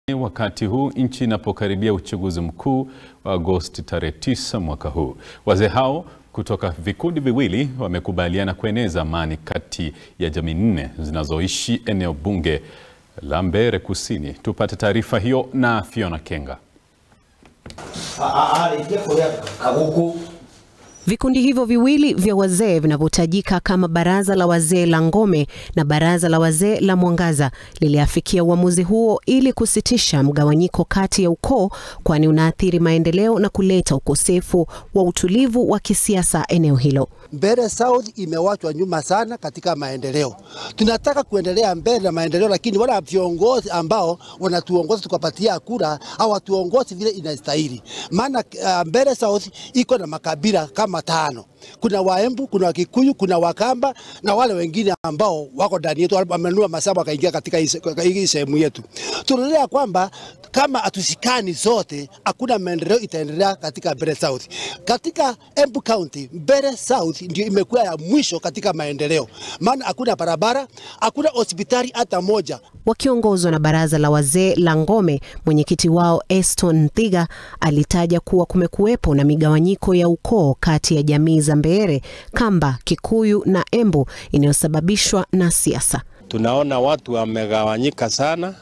Wakati huu nchi inapokaribia uchaguzi mkuu wa Agosti tarehe 9 mwaka huu, wazee hao kutoka vikundi viwili wamekubaliana kueneza amani kati ya jamii nne zinazoishi eneo bunge la Mbeere Kusini. Tupate taarifa hiyo na Fiona Kenga. Vikundi hivyo viwili vya wazee vinavyotajika kama Baraza la Wazee la Ngome na Baraza la Wazee la Mwangaza liliafikia uamuzi huo ili kusitisha mgawanyiko kati ya ukoo, kwani unaathiri maendeleo na kuleta ukosefu wa utulivu wa kisiasa eneo hilo. Mbeere South imewachwa nyuma sana katika maendeleo. Tunataka kuendelea mbele na maendeleo, lakini wala viongozi ambao wanatuongoza tukapatia kura hawatuongozi vile inastahili. Maana uh, Mbeere South iko na makabila kama tano. Kuna Waembu, kuna Wakikuyu, kuna Wakamba na wale wengine ambao wako ndani yetu, wamenunua masaba wakaingia katika hii sehemu yetu. Tunaelewa kwamba kama hatushikani zote, hakuna maendeleo itaendelea katika Mbeere South. Katika Embu County, Mbeere South ndio imekuwa ya mwisho katika maendeleo, maana hakuna barabara, hakuna hospitali hata moja. Wakiongozwa na baraza la wazee la Ngome, mwenyekiti wao Eston Nthiga alitaja kuwa kumekuwepo na migawanyiko ya ukoo kati ya jamii za Mbeere, Kamba, Kikuyu na Embu inayosababishwa na siasa. Tunaona watu wamegawanyika sana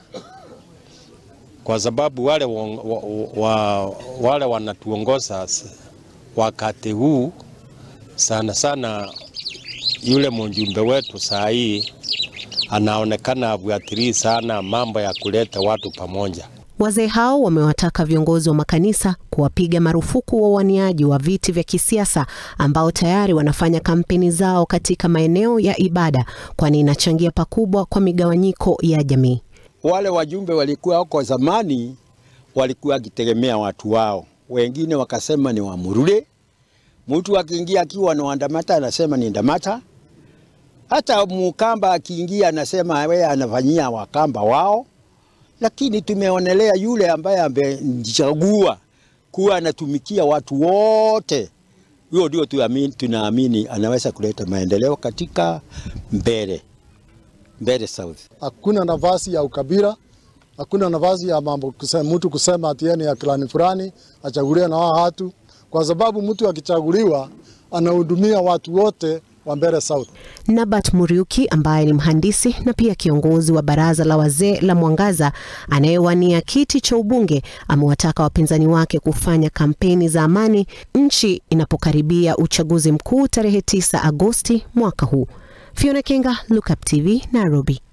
kwa sababu wale, wa, wa, wale wanatuongoza wakati huu sana sana, yule mjumbe wetu saa hii anaonekana afuatilia sana mambo ya kuleta watu pamoja. Wazee hao wamewataka viongozi wa makanisa kuwapiga marufuku wawaniaji wa viti vya kisiasa ambao tayari wanafanya kampeni zao katika maeneo ya ibada, kwani inachangia pakubwa kwa migawanyiko ya jamii. Wale wajumbe walikuwa huko zamani walikuwa wakitegemea watu wao, wengine wakasema ni Wamurule. Mtu akiingia akiwa na Wandamata anasema ni Ndamata. Hata Mukamba akiingia anasema wewe anafanyia Wakamba wao, lakini tumeonelea yule ambaye amejichagua kuwa anatumikia watu wote, huyo ndio tunaamini anaweza kuleta maendeleo katika Mbeere. Mbeere South. Hakuna nafasi ya ukabila, hakuna nafasi ya mambo kusema, mtu kusema ati ni ya klani fulani achaguliwe na wao watu, kwa sababu mtu akichaguliwa anahudumia watu wote wa Mbeere South. Nabat Muriuki ambaye ni mhandisi na pia kiongozi wa baraza la wazee la Mwangaza anayewania kiti cha ubunge amewataka wapinzani wake kufanya kampeni za amani nchi inapokaribia uchaguzi mkuu tarehe 9 Agosti mwaka huu. Fiona Kenga, Look Up TV, Nairobi.